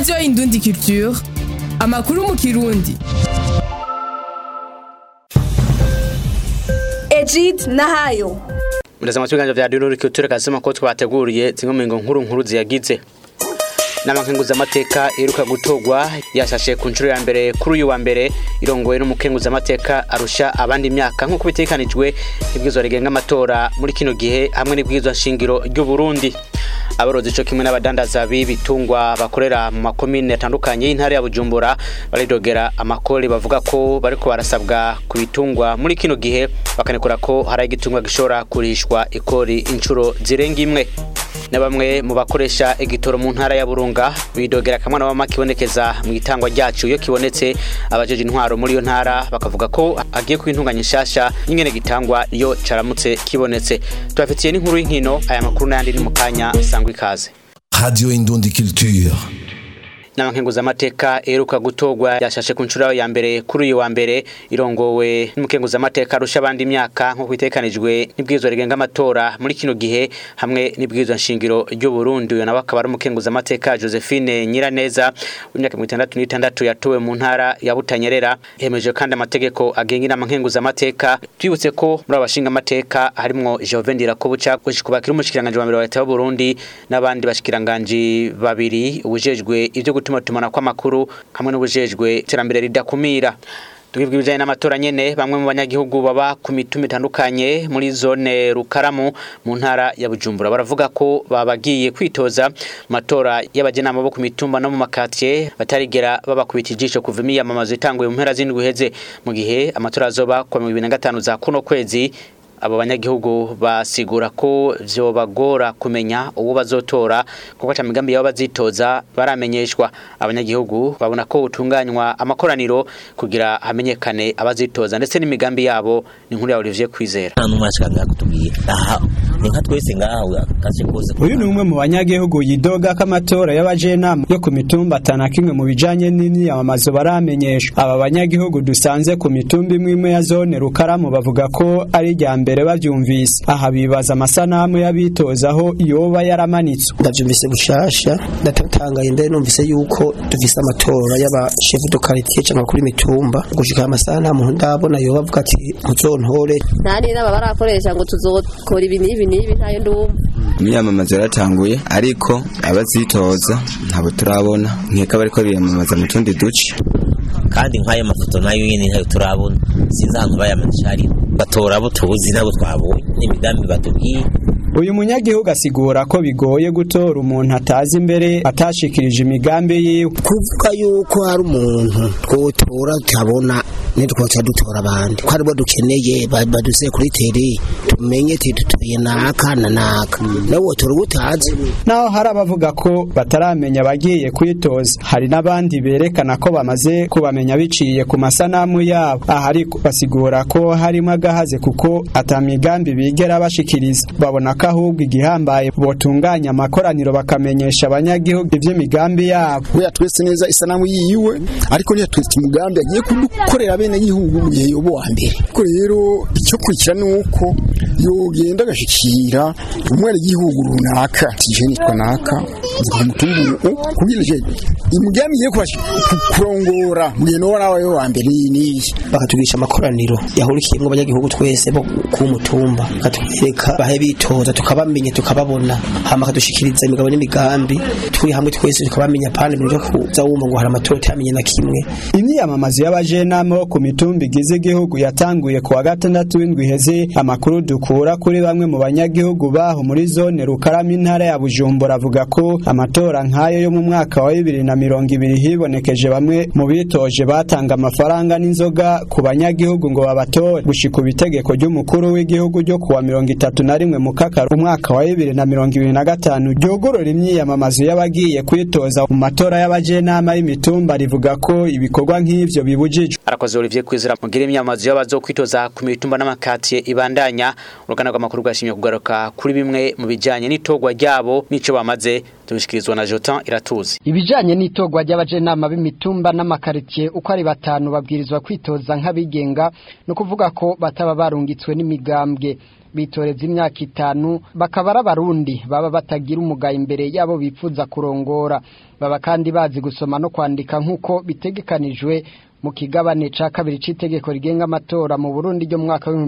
radiyo indundi culture amakuru mu kirundi Egid Nahayo Muraza ibiganiro vya Dino Culture kasema ko twateguriye zimwe mu ngo nkuru nkuru ziyagize n'amakenguza amateka iruka gutogwa yashashe ku nshuro ya mbere kuri uyu wa mbere irongowe n'umukenguza amateka arusha abandi imyaka nk'uko bitekanijwe ibwirizwa rigenga amatora muri kino gihe hamwe n'ibwirizwa nshingiro ry'u Burundi aborozi co kimwe n'abadandaza b'ibitungwa bakorera mu makomine atandukanye y'intara ya Bujumbura baridogera amakori bavuga ko bariko barasabwa ku bitungwa muri kino gihe bakanekura ko hari igitungwa gishobora kurishwa ikori inshuro zirenga imwe na bamwe mu bakoresha igitoro mu ntara ya Burunga bidogera kamwe na mama kibonekeza mu itangwa ryacu iyo kibonetse abajeje intwaro muri iyo ntara bakavuga ko agiye kwintunganya nshasha nyingene gitangwa iyo caramutse kibonetse tubafitiye n'inkuru y'inkino aya makuru n'ayandi ni mu kanya sangwa ikaze Radio Indundi Culture. n'abankenguza amateka eruka gutogwa yashashe ku nshuro ya mbere kuri uyu wa mbere irongowe n'umukenguza amateka arusha abandi imyaka nk'uko bitekanijwe n'ibwirizwa rigenga amatora muri kino gihe hamwe n'ibwirizwa nshingiro ry'u Burundi uyu nawe akaba ari umukenguza amateka Josephine Nyiraneza w'imyaka 66 yatowe mu ntara ya Butanyerera yemeje kandi amategeko agenga inama nkenguza amateka twibutse ko muri abashinga amateka harimwo Joven Dirakobuca gushikubakira umushikiranganje wa mbere wa leta y'u Burundi n'abandi bashikiranganje babiri ubujejwe ivyo gutuma tumana kw'amakuru hamwe n'ubujejwe iterambere ridakumira tugibwa ibijanye n'amatora nyene bamwe mu banyagihugu baba ku mituma itandukanye muri zone Rukaramu mu ntara ya Bujumbura baravuga ko babagiye kwitoza matora y'abajenama bo ku mitumba no mu makatiye batarigera babakubita ijisho kuva imiyamamazo itanguye mu mpera z'indwi heze mu gihe amatora azoba ku 2025 za kuno kwezi abo banyagihugu basigura ko vyobagora kumenya uwo bazotora kuko ata migambi yabo bazitoza baramenyeshwa abanyagihugu babona ko utunganywa amakoraniro kugira hamenyekane abazitoza ndetse n'imigambi yabo ni nkuru ya Olivier Kwizera nta numwe ashaka kutubwira aha ni nka twese ngaha gace kose uyu ni umwe mu banyagihugu yidoga ko amatora y'abajenama yo ku mitumba atana kimwe mu bijanye n'imyamamazo baramenyeshwa aba banyagihugu dusanze ku mitumba imwe imwe ya zone Rukaramu bavuga ko ari irya mbere bavyumvise aha bibaza amasanamu y'abitozaho yoba yaramanitswe ndavyumvise bushasha ndatangaye ndari numvise yuko dufise amatora y'abashefu de quartier cyangwa kuri mitumba gushika amasanamu ndabona yoba avuga ati muzontore ntari naba barakoresha ngo tuzokora ibi n'ibi n'ibi ntayo ndumva imyamamazo yaratanguye ariko abazitoza ntabo turabona nkeka bariko biyamamaza mu tundi duce kandi nk'ayo mafoto nayo nyine ntayo turabona sinzi ahantu bayamanisha ari batora abo tuzi nabo twabonye n'imigambi batubwiye uyu munyagihugu asigura ko bigoye gutora umuntu atazi imbere atashikirije imigambi yiwe kuvuga yuko hari umuntu twotora tutabona ntitwoca dutora abandi ko aribo dukeneye baduse kuri teri tumenye tutuye naka na naka nawe wotora uwo utazi naho hari abavuga ko bataramenya abagiye kwitoza hari n'abandi berekana ko bamaze kubamenya biciye ku masanamu yabo aha ariko basigura ko harimo agahaze kuko atamigambi bigera bashikiriza babona ko ahubwo igihambaye botunganya amakoraniro bakamenyesha abanyagihugu ivy'imigambi yabo we yatwese neza isanamu yiwe ariko ntiyatwese umugambi agiye kudukorera bene gihugu mu gihe yobo wa mbere ko rero icyo kurikira nuko yogenda agashikira umwana gihugu runaka tije nitwa naka nzikumutumbu kugira je imigambi ye kurongora mu gihe no nawe wa mbere ni bakatugisha amakoraniro yahurikiyemo abanyagihugu twese bo ku mutumba katwereka bahe bitoza tukabamenya tukababona hama kadushikiriza imigabo n'imigambi turi hamwe twese tukabamenya pande byo kuza wumva ngo hari amatora utamenye na kimwe imyamamazo y'abajenama bo ku mitumba igize igihugu yatanguye ku wa gatandatu w'indwi iheze amakuru dukura kuri bamwe mu banyagihugu baho muri zone Rukarama intara ya Bujumbura avuga ko amatora nk'ayo yo mu mwaka wa bibiri na mirongo ibiri hibonekeje bamwe mu bitoje batanga amafaranga n'inzoga ku banyagihugu ngo babatore gushika itegeko ry'umukuru w'igihugu ryo kuwa mirongo itatu na rimwe mu kakaro umwaka wa bibiri na mirongo ibiri na gatanu ryogorora imyiyamamazo y'abagiye kwitoza mu matora y'abajenama y'imitumba rivuga ko ibikorwa nk'ivyo bibujijwe arakoze Olivier Kwizera mugira imyamazo y'abazo kwitoza ku mitumba n'amakatiye ibandanya urugana rw'amakuru rwashimye kugaruka kuri bimwe mu bijanye n'itogwa ryabo n'ico bamaze tubishikirizwa na Jotan iratuzi ibijanye n'itogwa ry'abajenama b'imitumba n'amakaritie uko ari batanu babwirizwa kwitoza nk'abigenga no kuvuga ko bataba barungitswe n'imigambwe bitoreza imyaka itanu bakaba ari abarundi baba batagira umugayo imbere yabo bifuza kurongora baba kandi bazi gusoma no kwandika nk'uko bitegekanijwe mu kigabane ca kabiri c'itegeko rigenga amatora mu Burundi ryo mu mwaka wa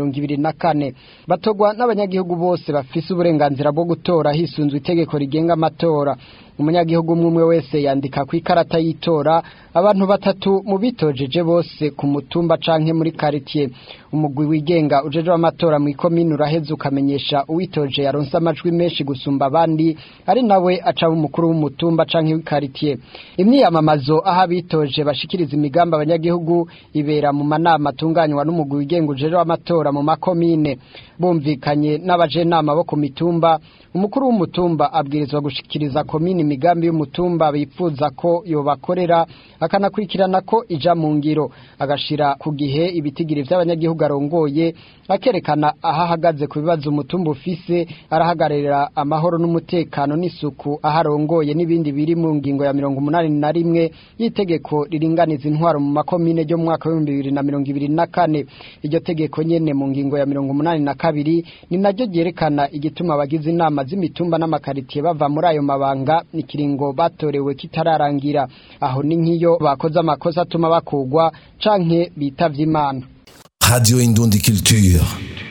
2024 batogwa n'abanyagihugu bose bafise uburenganzira bwo gutora hisunzwe itegeko rigenga amatora umunyagihugu umwe wese yandika ku ikarata y'itora abantu batatu mu bitojeje bose ku mutumba canke muri quartier umugwi wigenga ujeje amatora mu ikomine uraheze ukamenyesha uwitoje yaronse amajwi menshi gusumba abandi ari nawe aca umukuru w'umutumba canke w'ikaritiye imyiyamamazo aho abitoje bashikiriza imigambi abanyagihugu ibera mu manama atunganywa n'umugwi wigenga ujeje amatora mu makomine bumvikanye n'abajenama bo ku mitumba umukuru w'umutumba abwirizwa gushikiriza komine imigambi y'umutumba bifuza ko yobakorera akanakurikirana ko ija mu ngiro agashira ku gihe ibitigiri vy'abanyagihugu arongoye akerekana aho ahagaze ku bibazo umutumba ufise arahagararira amahoro n'umutekano n'isuku aho arongoye n'ibindi biri mu ngingo ya mirongo umunani na rimwe y'itegeko riringaniza intwaro mu makomine ryo mu mwaka w'ibihumbi bibiri na mirongo ibiri na kane iryo tegeko nyene mu ngingo ya mirongo umunani na kabiri ni naryo ryerekana igituma abagize inama z'imitumba n'amakaritiye bava muri ayo mabanga ikiringo batorewe kitararangira aho ni nk'iyo bakoze amakosa atuma bakugwa canke bitavye imana Radio Indundi Culture.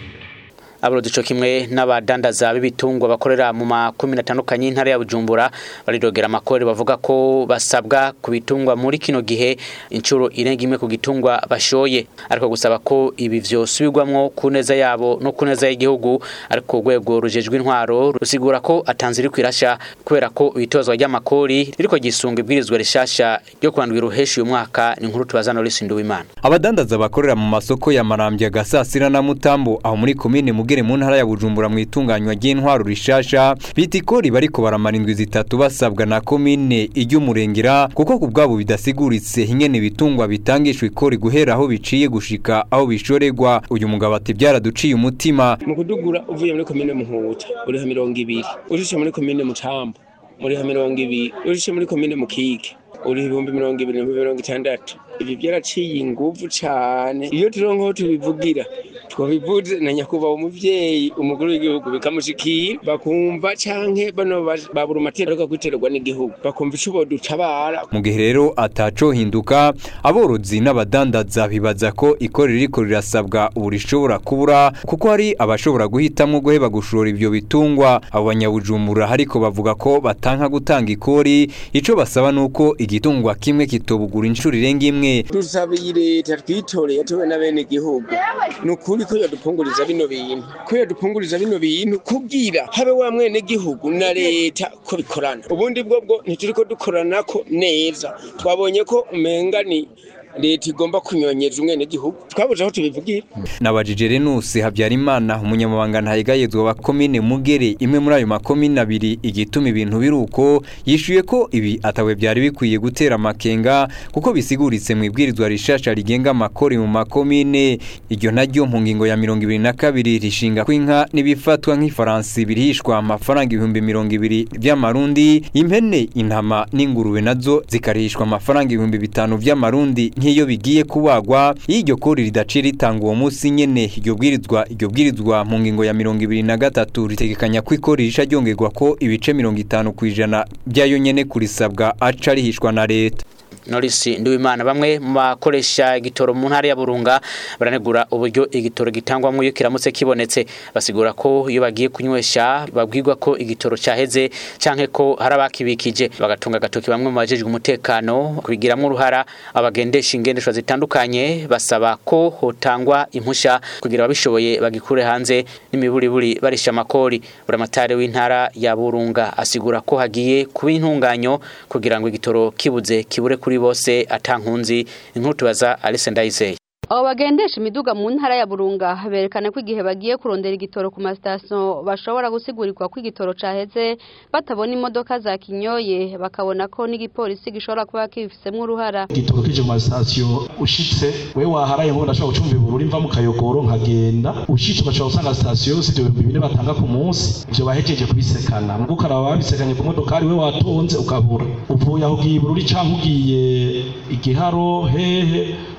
Abarundi co kimwe n'abadandaza b'ibitungwa bakorera mu makomine atandukanye y'intara ya Bujumbura barirogera amakore bavuga ko basabwa ku bitungwa muri kino gihe incuro irenga imwe ku gitungwa bashoye ariko gusaba ko ibi vyosubirwamwo ku neza yabo no ku neza y'igihugu ariko urwego rujejwe intwaro rusigura ko atanze iri kwirasha kubera ko ibitozwa ry'amakori ririko gisunga ibwirizwa rishasha ryo kurandwira uheshi uyu mwaka ni inkuru tubazana Lucy Nduwimana abadandaza bakorera mu masoko ya Marambya Gasasira na Mutambo aho muri komine Mugere mu ntara ya Bujumbura mu itunganywa ry'intwaro rishasha biti ikori bariko baramara indwi zitatu basabwa na komine iry'umurengera kuko ku bwabo bidasiguritse ingene ibitungwa bitangishwa ikori guhera aho biciye gushika aho bishorerwa uyu mugabo ati byaraduciye umutima mu kudugura uvuye muri komine Muhuta uriha mirongo ibiri urishe muri komine Mutambo uriha mirongo ibiri urishe muri komine Mukike uriha ibihumbi mirongo ibiri n'ibihumbi mirongo itandatu ibi byaraciye inguvu cane iyo turonkaho tubivugira twabivuze na nyakubahwa umuvyeyi umukuru w'igihugu bikamushikira bakumva canke bano babura amatera ariko kwiterwa n'igihugu bakumva ico bodutabara mu gihe rero ataco hinduka aborozi n'abadandaza bibaza ko ikori ririko rirasabwa ubu rishobora kubura kuko hari abashobora guhitamwo guheba gushora ivyo bitungwa abo banyabujumbura ariko bavuga ko batanka gutanga ikori ico basaba nuko igitungwa kimwe kitobugura inshuro irenga imwe dusabiye leta twitoreye tuwe na bene igihugu ni ukuri ko yadupunguriza bino bintu ko yadupunguriza bino bintu kubwira habe wa mwene gihugu na leta ko bikorana ubundi bwo bwo ntituriko dukoranako neza twabonye ko umenga ni leta igomba kunyonyeza umwene gihugu twabuze aho tubivugira nabajije Renus Habyarimana umunyamabanga ntayegayezwa wa komine Mugere imwe muri ayo makomine abiri igituma ibintu biruko yishuye ko ibi atawe byari bikwiye gutera amakenga kuko bisiguritse mu ibwirizwa rishasha rigenga amakori mu makomine iryo naryo mu ngingo ya mirongo ibiri na kabiri rishinga ko inka n'ibifatwa nk'ifaransi birihishwa amafaranga ibihumbi mirongo ibiri by'amarundi impene intama n'ingurube nazo zikarihishwa amafaranga ibihumbi bitanu by'amarundi nk'iyo bigiye kubagwa iyo iryo kori ridaciye ritanga uwo munsi nyene iryo bwirizwa iryo bwirizwa mu ngingo ya mirongo ibiri na gatatu ritegekanya ko ikori risha ryongerwa ko ibice mirongo itanu ku ijana byayo nyene kurisabwa aca rihishwa na leta Norisi Nduwimana bamwe mu bakoresha igitoro mu ntara ya Burunga baranegura uburyo igitoro gitangwamwo iyo kiramutse kibonetse basigura ko iyo bagiye kunywesha babwirwa ko igitoro cyaheze canke ko hari abakibikije bagatunga agatoki bamwe mu bajejwe umutekano kubigiramwo uruhara abagendesha ingendeshwa zitandukanye basaba ko hotangwa impusha kugira ababishoboye bagikure hanze n'imiburiburi barisha amakori buramatari w'intara ya Burunga asigura ko hagiye kuba intunganyo kugira ngo igitoro kibuze kibure kuri bose atankunzi inkuru tubaza Alice Ndayizeye abo bagendesha imiduga mu ntara ya burunga berekana ko igihe bagiye kurondera igitoro ku masitasiyo bashobora gusigurikwa ko igitoro caheze batabona imodoka za kinyoye bakabona ko n'igipolisi gishobora kuba kibifisemo uruhara igitoro kije mu masitasiyo ushitse we waharaye ngo ndashobora gucumba iburu imva mu kayogoro nkagenda ushitse ugashobora gusanga sitasiyo si ibyo bihumbi bine batanga ku munsi ivyo bahejeje kubisekana mugo ukaraba babisekanye ku modokari we watonze ukabura uvuye aho ugiye ibururi canke ugiye igiharo hehe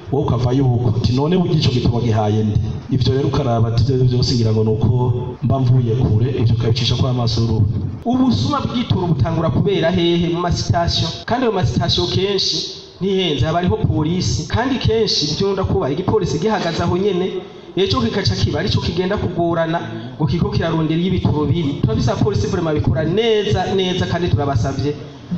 wowe ukava yuko ati none burya ico gitabo gihaye nde ivyo rero ukaraba ati ivyo vyose ngira ngo nuko mba mvuye kure ivyo ukabicisha kwa amaso y'uruhu ubusuma bw'igitoro butangura kubera hehe mu masitasiyo kandi ayo masitasiyo kenshi ntihenze haba hariho polisi kandi kenshi byunda kuba igipolisi gihagaze aho nyene ejo kikaca kiba arico kigenda kugorana ngo kiko kirarondera y'ibitoro biri turabisaba polisi vraiment bikora neza neza kandi turabasavye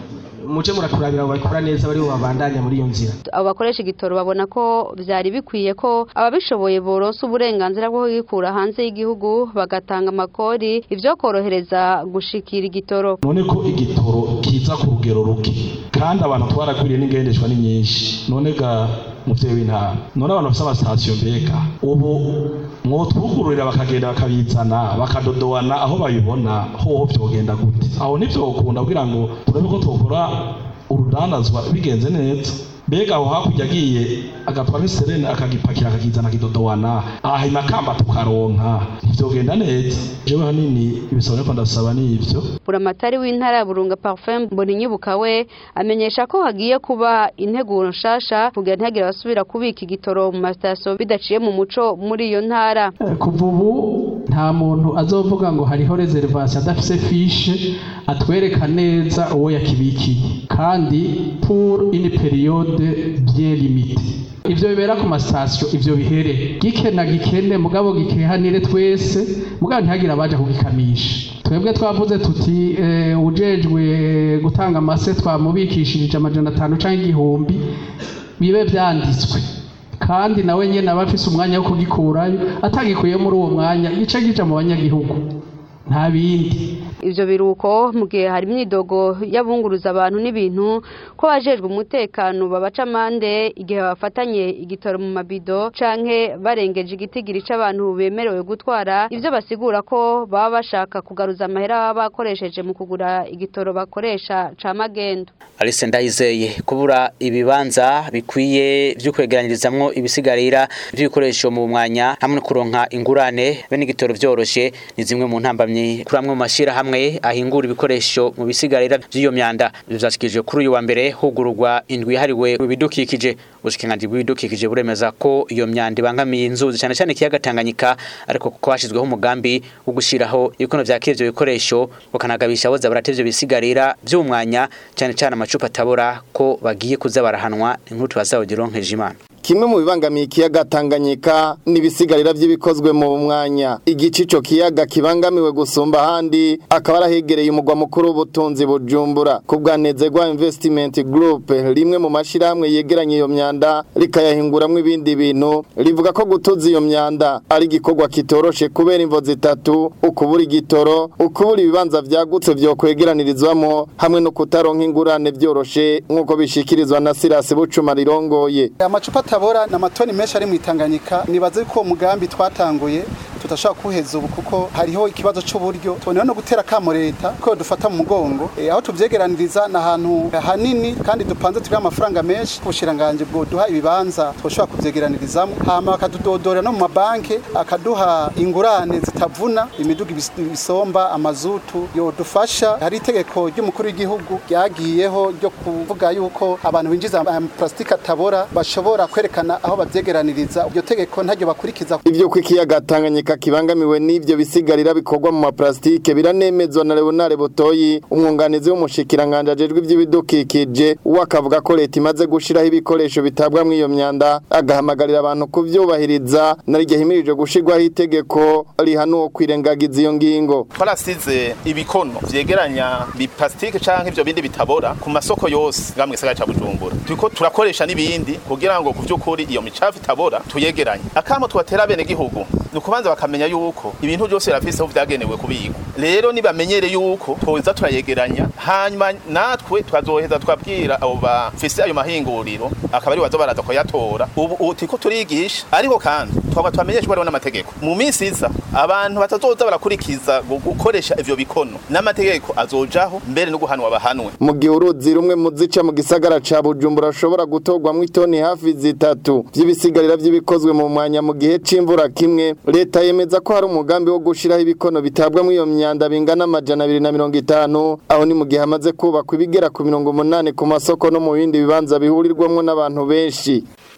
muje muraturabira babikora neza bari babandanya muri iyo nzira abo bakoresha igitoro babona ko vyari bikwiye ko ababishoboye boronsa uburenganzira bwo kugikura hanze y'igihugu bagatanga amakori ivyo korohereza gushikira igitoro none ko igitoro kiza ku rugero ruke kandi abantu twarakwiriye n'ingendeshwa ni nyinshi none ga muvyeyi w'intara none abantu bafise amasitasiyo mbega ubu mwotwugururira bakagenda bakabizana bakadodowana aho babibona hoho vyogenda gute aho ntivyokunda kugira ngo turabe ko twokora urudandazwa bigenze neza mbega aho hakurya agiye agatwara iserene akagipakira akakizana akidodowana aha imakamba tukaronka ntivyogenda neza jewe hanini ibisaba ariko ndasaba ni ivyo buramatari w'intara ya burunga parfum mboninyubuka we amenyesha ko hagiye kuba integuro nshasha kugira ntihagire abasubira kubika igitoro mu masitasiyo bidaciye mu muco muri iyo ntara kuva ubu nta muntu azovuga ngo hariho reservation adafise fishe atwereka neza uwo yakibikiye kandi pour une période bien limitée ivyo bibera ku masitasiyo ivyo bihere gike na gikene mugabo gikehanire twese mugabo ntihagire abaja kugikamisha twebwe twavuze tuti eh, ujejwe gutanga amase twamubikishije amajana atanu canke igihumbi bibe vyanditswe kandi nawe nyene aba afise umwanya wo kugikurayo atagikuye muri uwo mwanya gice gija mu banyagihugu nta bindi ivyo biruko mu gihe hari imyidogo y'abunguruza abantu n'ibintu ko bajejwe umutekano babaca amande igihe bafatanye igitoro mu mabido canke barengeje igitigiri c'abantu bemerewe gutwara ivyo basigura ko baba bashaka kugaruza amahera baba bakoresheje mu kugura igitoro bakoresha ca magendo Alice Ndayizeye kubura ibibanza bikwiye vyo kwegeranyirizamwo ibisigarira vy'ibikoresho mu mwanya hamwe no kuronka ingurane bene igitoro vyoroshe ni zimwe mu ntambamye kuri amwe mu mashira hamwe ahingura ibikoresho mu bisigarira vy'iyo myanda vyashikije kuri uyu wa mbere hugururwa indwi yahariwe ibidukikije ubushikiranganji bw'ibidukikije buremeza ko iyo myanda ibangamiye inzuzi cyane cyane ikiyaga Tanganyika ariko kuko hashyizweho umugambi wo gushiraho ibikono vya kivyo bikoresho bakanagabisha aboza baratevye bisigarira vy'umwanya cyane cyane amacupa atabora ko bagiye kuza barahanwa inkuru tubazawugironkeje imana kimwe mu bibangamiye ikiyaga Tanganyika n'ibisigarira by'ibikozwe mu mwanya igice ico kiyaga kibangamiwe gusumba ahandi akaba arahegereye umugwa mukuru w'ubutunzi bujumbura ku bwanezerwa investment group rimwe mu mashirahamwe yegeranye iyo myanda rikayahinguramwo ibindi bintu rivuga ko gutuza iyo myanda ari igikorwa kitoroshe kubera imvo zitatu ukubura igitoro ukubura ibibanza vyagutse vyo kwegeranirizwamo hamwe no kutaronka ingurane vyoroshe nk'uko bishikirizwa na Silas Bucuma rirongoye amacupa atabora ni amatoni menshi ari mu itanganyika nibaze ko umugambi twatanguye tutashobora kuheza ubu kuko hariho ikibazo cy'uburyo tuboneyeho no gutera kamo leta ko dufata mu mugongo e, aho tuvyegeraniriza ni ahantu hanini kandi dupanze turiho amafaranga menshi ubushiranganji bwo duha ibibanza twoshobora kuvyegeranirizamo hama bakadudodorera no mu mabanki akaduha ingurane zitavuna imiduga ibisomba amazutu yodufasha hari itegeko ry'umukuru w'igihugu ryagiyeho ryo kuvuga yuko abantu binjiza plastique atabora bashobora kwerekana aho bavyegeraniriza iryo tegeko ntaryo bakurikiza ivyo kw'ikiyaga Tanganyika kibangamiwe n'ivyo bisigarira bikorwa mu maplastike biranemezwa na Leonard Botoyi umwunganizi w'umushikiranganje ajejwe ivy'ibidukikije wakavuga ko leta imaze gushiraho ibikoresho bitabwa mu iyo myanda agahamagarira abantu kuvyubahiriza nariryo himirije gushirwaho itegeko rihanuwe kwirengagiza iyo ngingo twarasize ibikono vyegeranya biplastike canke ivyo bindi bitabora ku masoko yose ngamwe gisagara ca Bujumbura turiko turakoresha n'ibindi kugira ngo ku vy'ukuri iyo micafu itabora tuyegeranye akamo tubatera bene gihugu nukubanza bakamenya yuko ibintu byose birafise aho vyagenewe kubikwa rero nibamenyere yuko twoza turayegeranya hanyuma natwe twazoheza twabwira abo bafise ayo mahinguriro akaba ari wazo baraza kuyatora ubu tiko turigisha ariko kandi twaba twamenyesha bariho n'amategeko mu minsi iza abantu batazoza barakurikiza gukoresha ivyo bikono n'amategeko azojaho mbere no guhanwa bahanwe mu gihe uruzi rumwe mu zica mu gisagara ca Bujumbura rushobora gutorwamwo itoni hafi zitatu vy'ibisigarira vy'ibikozwe mu mwanya mu gihe c'imvura kimwe leta yemeza ko hari umugambi wo gushiraho ibikono bitabwa mu iyo myanda bingana amajana abiri na mirongo itanu aho ni mu gihe hamaze kubakwa ibigera ku mirongo umunani ku masoko no mu bindi bibanza bihurirwamwo n'abantu benshi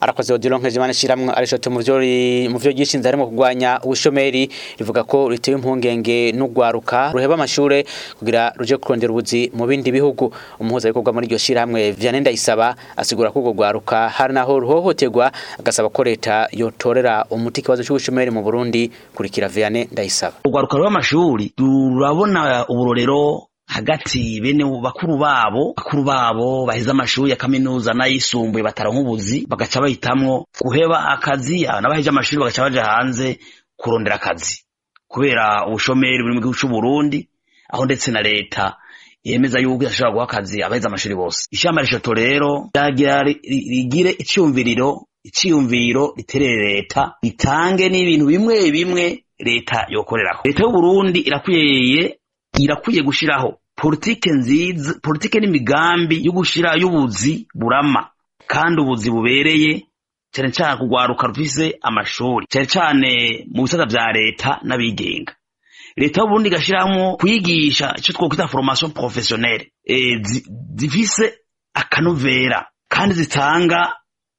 arakoze Odilon Nkejimana shiramwe arishoto mu byo mu byo gishinze harimo kugwanya ubushomeri rivuga ko ritewe impungenge n'ugwaruka ruheba amashure kugira ruje kurondera ubuzi mu bindi bihugu umuhuza bikorwa muri iryo shiramwe Vianney Ndayisaba asigura ko ubwo gwaruka hari naho ruhohoterwa agasaba ko leta yotorera umuti kibazo cy'ubushomeri mu Burundi kurikira Vianney Ndayisaba urwaruka rw'amashuri turabona uburorero hagati bene bakuru babo bakuru babo baheze amashuri ya kaminuza n'ayisumbuye bataronka ubuzi bagaca bahitamwo guheba akazi n'abaheje amashuri bagaca baja hanze kurondera akazi kubera ubushomeri buri mu gihugu c'u Burundi aho ndetse na leta yemeza yuko idashobora guha akazi abaheze amashuri bose ishamba rishoto rero ryagira rigire icyumviriro icyiyumviro riterere leta ritange n'ibintu bimwe bimwe leta yokoreraho leta y'u Burundi irakwiye irakwiye gushiraho politike nziza politike n'imigambi yo gushira y'ubuzi burama kandi ubuzi bubereye cyane cyane kugwaruka rufise amashuri cyane cyane mu bisata vya leta n'abigenga leta y'uburundi igashiramo kwigisha icyo twokwita formation professionnelle e, zifise akanovera kandi zitanga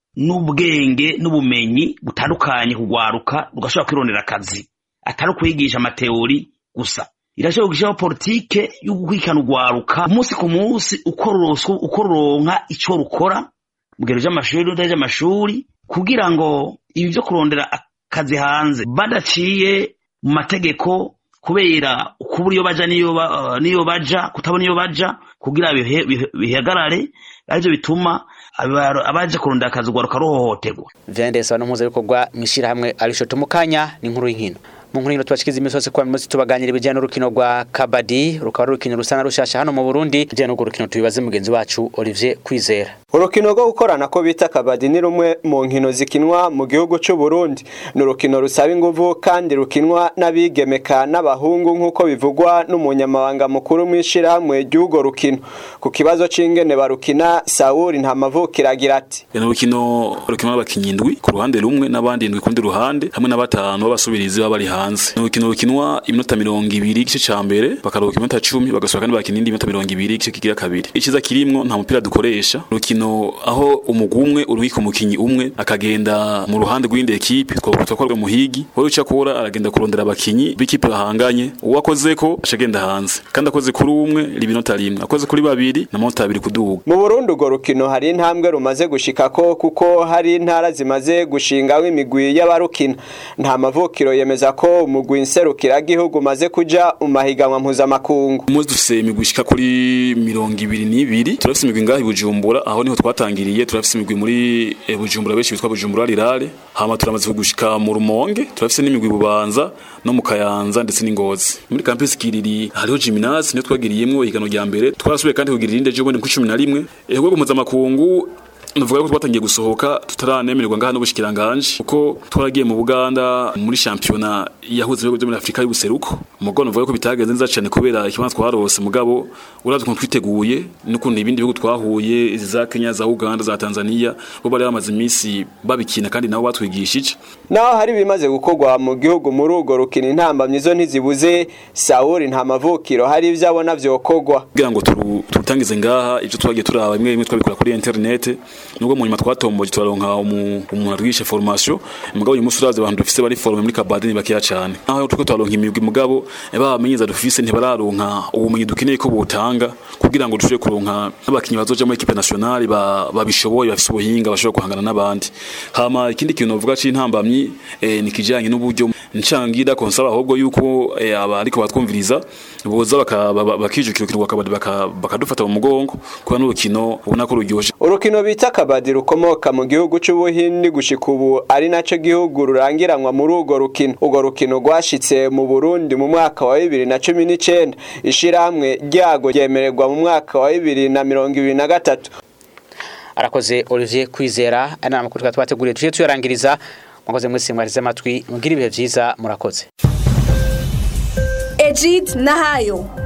n'ubwenge n'ubumenyi butandukanye kugwaruka rugashobora kwirondera akazi atari ukwigisha amateori gusa irashobora gushyiraho politike yo gukurikirana urwaruka umunsi ku munsi uko ruronka icyo rukora mu gihe ry'amashuri n'udari ry'amashuri kugira ngo ibi byo kurondera akazi hanze badaciye mu mategeko kubera kubura iyo baja n'iyo baja kutabona iyo baja kugira bihagarare aribyo bituma abaje kurondera akazi urwaruka ruhohoterwa vyandesa n'impuzabikorwa mw'ishirahamwe arishoto mu kanya ni inkuru y'inkino mu nkuru y'ino tubashikiza iminsi yose kuba munsi tubaganira ibijyanye n'urukino rwa kabadi rukaba ari urukino rusa na rushasha hano mu Burundi ibijyanye n'urwo rukino tubibaze mugenzi wacu Olivier Kwizera urukino rwo gukorana ko bita kabadi ni rumwe mu nkino zikinwa mu gihugu cy'u Burundi ni urukino rusaba inguvu kandi rukinwa n'abigemeka n'abahungu nk'uko bivugwa n'umunyamabanga mukuru mw'ishirahamwe ry'urwo rukino ku kibazo c'ingene barukina Sauli ntamavukira agira ati ni urukino rukinwa n'abakinyi indwi ku ruhande rumwe n'abandi indwi ku rundi ruhande hamwe na batanu b'abasubirizi baba bari hanze ni urukino rukinwa iminota mirongo ibiri igice ca mbere bakaruhuka iminota cumi bagasohoka kandi bakina indi minota mirongo ibiri igice kigira kabiri iciza kirimwo nta mupira dukoresha urukino aho umugwi umwe uruhika umukinyi umwe akagenda mu ruhande rw'indi ekipe twakorwa muhigi wowe uca kora aragenda kurondera abakinyi b'ikipe bahanganye uwo akozeko aca agenda hanze kandi akoze kuri umwe libinota rimwe akoze kuri babiri na manota abiri kuduga mu Burundi urwo rukino hari intambwe rumaze gushikako kuko hari intara zimaze gushingaho imigwi y'abarukina nta mavukiro yemeza ko umugwi nserukira gihugu maze kuja mu mahiganwa mpuzamakungu umuzi dufise imigwi ishika kuri mirongo ibiri n'ibiri turafise imigwi ngaha i Bujumbura aho niho twatangiriye turafise imigwi muri e, Bujumbura benshi bitwa Bujumbura Rirare hama turamaze kugushika mu Rumonge turafise n'imigwi Bubanza no mu Kayanza ndetse n'Ingozi muri campus Kiriri hariho gymnase niyo twagiriyemwo igano rya mbere twarasubiye kandi kugira irinde ejo bundi ku 11 ehubwo mpuzamakungu Nuvuga ko twatangiye gusohoka tutaranemererwa ngaha n'ubushikiranganje kuko twaragiye mu Buganda muri championa yahuze ibihugu byo muri Afrika y'ubuseruko mugo nuvuga ko bitagenze neza cyane kubera ikibanza twarose mugabo uravye ko twiteguye n'ukuntu ibindi bihugu twahuye za Kenya za Uganda za Tanzania bo bari bamaze iminsi babikina kandi nabo batwigishije naho hari bimaze gukorwa mu gihugu muri urwo rukino intambamyi zo ntizibuze Sauli nta mavukiro hari ivyo abona vyokorwa kugira ngo turutangize ngaha ivyo twagiye turaba bimwe bimwe twabikora kuri internet nubwo mu nyuma twatomboje turaronka umuntu arwishe formation mugabo uyu musi urazi abantu dufise bari forme muri kabadi ni bakeya cyane aho turiko turaronka imigwi mugabo bamenyeza dufise ntibararonka ubumenyi dukeneye ko butanga kugira ngo dushobore kuronka n'abakinyi bazoja muri equipe nationale babishoboye bafise ubuhinga bashobora guhangana n'abandi hama ikindi kintu novuga c'intambamyi eh, ni kijanye n'uburyo ncangira konsaba ahubwo yuko eh, abariko batwumviriza boza bakijukira urukino rwa kabadi bakadufata mu mugongo kuba n'urukino ubona ko ruryoshe urukino bita kabadi rukomoka mu gihugu c'ubuhindi gushika ubu ari naco gihugu rurangiranwa muri urwo rukino urwo rukino rwashitse mu burundi mu mwaka wa bibiri na cumi n'icenda ishirahamwe ryago ryemererwa mu mwaka wa bibiri na mirongo ibiri na gatatu arakoze olivier kwizera ari n'amakuru twari twateguriye tuje tuyarangiriza mwakoze mwese mwarize amatwi mugire ibihe vyiza murakoze Ejid Nahayo